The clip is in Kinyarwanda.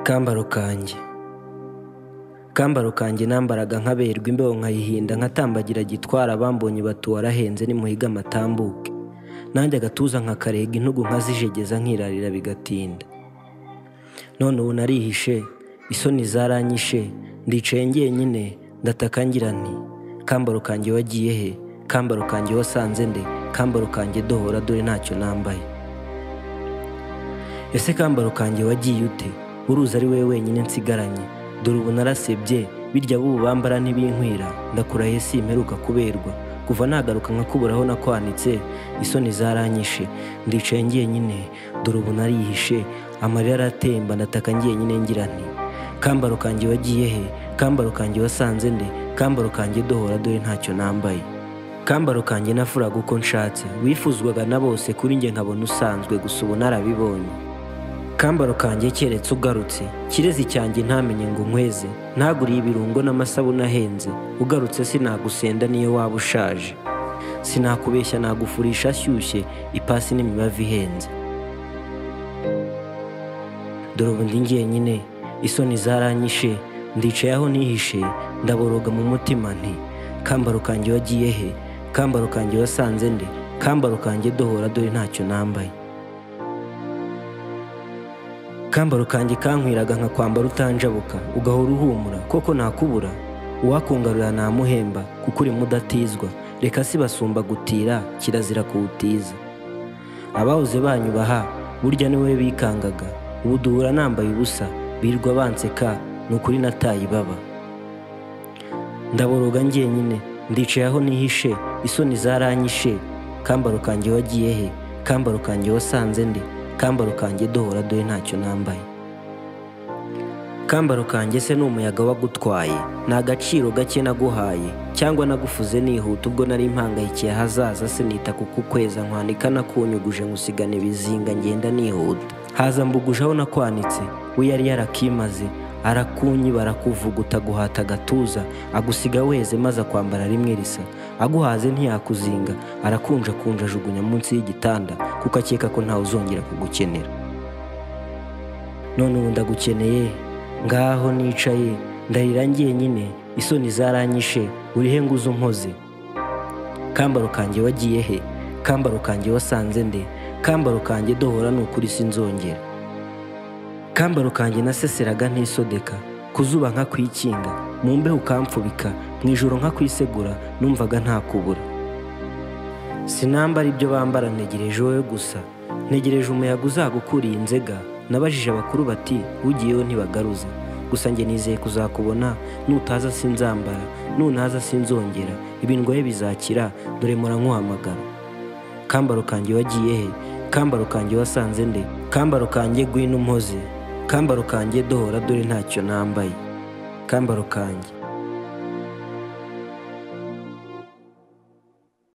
kambaro kanjye kambaro kanjye nambaraga nkaberwa imbeho nkayihinda nkatambagira gitwara abambonye batuwe arahenze nimuhiga amatambuke nanjye agatuza nkakarega intugu nkazijegeza nkirarira bigatinda none ubu narihishe isoni zaranyishe ndicaye ngenyine ndataka ngira nti kambaro kanjye wagiye he kambaro kanjye wasanze nde kambaro kanjye dohora dore ntacyo nambaye ese kambaro kanjye wagiye ute uruzi ari wowe wenyine nsigaranye dore ubu narasebye birya b'ubu bambara ntibinkwira ndakurahiye si imperuka kuberwa kuva nagaruka nkakubura aho nakwanitse isoni zaranyishe ndicaye ngenyine dore ubu narihishe amarira aratemba ndataka ngenyine ngira nti kambaro kanjye wagiye he kambaro kanjye wasanze nde kambaro kanjye dohora dore ntacyo nambaye kambaro kanjye nafuraga uko nshatse wifuzwaga na bose kuri njye nkabona usanzwe gusa ubu narabibonye kambaro kanjye keretse ugarutse kirezi cyanjye ntamenye ngo nkweze ntaguriye ibirungo n'amasabune ahenze ugarutse sinagusenda niyo waba ushaje sinakubeshya nagufurisha ashyushye ipasi n'imibavu ihenze dore ubundi ngenyine isoni zaranyishe ndicaye aho nihishe ndaboroga mu mutima nti kambaro kanjye wagiye he kambaro kanjye wasanze nde kambaro kanjye dohora dore ntacyo nambaye kambaro kanjye kankwiraga nkakwambara utanjabuka ugahora uhumura koko nakubura uwakungarura namuhemba kuko urimo udatizwa reka si basumba gutira kirazira kuwutiza abahoze banyubaha burya ni wowe bikangaga ubu duhura nambaye ubusa birwa banseka ni ukuri nataye ibaba ndaboroga ngenyine ndicaye aho nihishe isoni zaranyishe kambaro kanjye wagiye he kambaro kanjye wasanze nde kambaro kanjye dohora dore ntacyo nambaye kambaro kanjye se ni umuyaga wagutwaye ni agaciro gake naguhaye cyangwa nagufuze nihuta ubwo nari mpangayikiye hazaza sinita kuko ukweza nkwanika nakunyuguje nkusigana ibizinga ngenda nihuta haza mbuguje aho nakwanitse we yari yarakimaze arakunyi barakuvuguta guhata agatuza agusiga weze maze akwambara rimwe risa aguhaze ntiyakuzinga arakunja kunja ajugunya munsi y'igitanda kuko akeka ko ntawe uzongera kugukenera none ubu ndagukeneye ngaho nicaye ndarira ngenyine isoni zaranyishe urihe ngo uze unkoze kambaro kanjye wagiye he kambaro kanjye wasanze nde kambaro kanjye dohora ni ukuri sinzongera kambaro kanjye naseseraga ntisodeka ku zuba nka kwikinga mu mbeho ukamfubika mu ijoro nka kwisegura numvaga nta kubura sinambara ibyo bambara ntegereje wowe gusa ntegereje umuyaga uzagukuriye inzega nabajije abakuru bati ugiyeho ntibagaruza gusa njye nizeye kuzakubona nutaza sinzambara ntunaza sinzongera ibindwaye bizakira dore murankuhamagara kambaro kanjye wagiye he kambaro kanjye wasanze nde kambaro kanjye gwino umuhoze kambaro kanjye dohora dore ntacyo nambaye kambaro kanjye